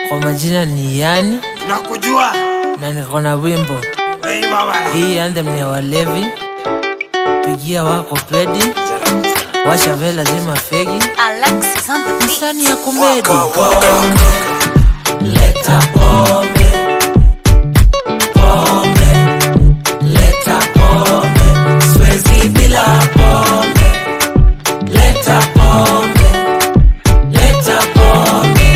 Kwa majina ni Yani nakujua na niko na wimbo Hey, baba. hii anthem ni ya walevi. Pigia wako pedi, washa vela zima fegi, Alexis on the beat. msani ya komedi. Leta pombe, pombe, leta pombe, siwezi bila pombe. Leta pombe, leta pombe,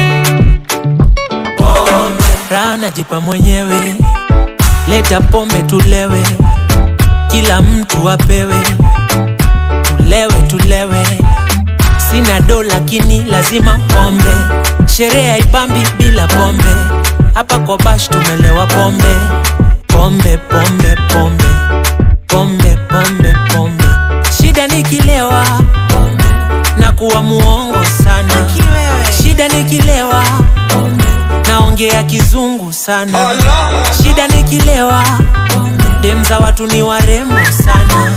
pombe. Raha najipa mwenyewe, leta pombe tulewe, kila mtu apewe, tulewe tulewe. Sina do lakini lazima pombe, sherehe haipambi bila pombe. Hapa kwa bash tumelewa pombe, pombe pombe pombe pombe pombe pombe. Shida nikilewa na kuwa muongo sana, shida nikilewa naongea kizungu sana, shida nikilewa dem za watu ni warembo sana.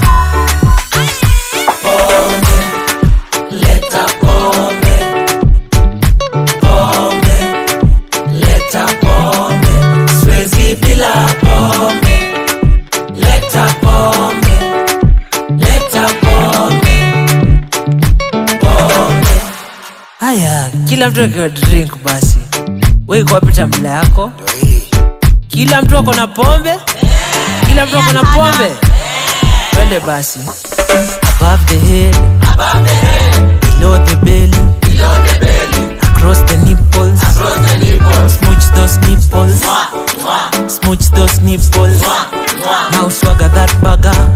Leta pombe, pombe, leta pombe, siwezi bila pombe. Leta pombe, leta pombe, pombe. Haya, kila mtu akiwa drink basi, wewe iko wapi tambla yako? Kila mtu ako na pombe, kila mtu ako na pombe. Twende basi, above the head, below the belly, across the nipples, smooch those nipples, smooch those nipples. Now swagger that burger,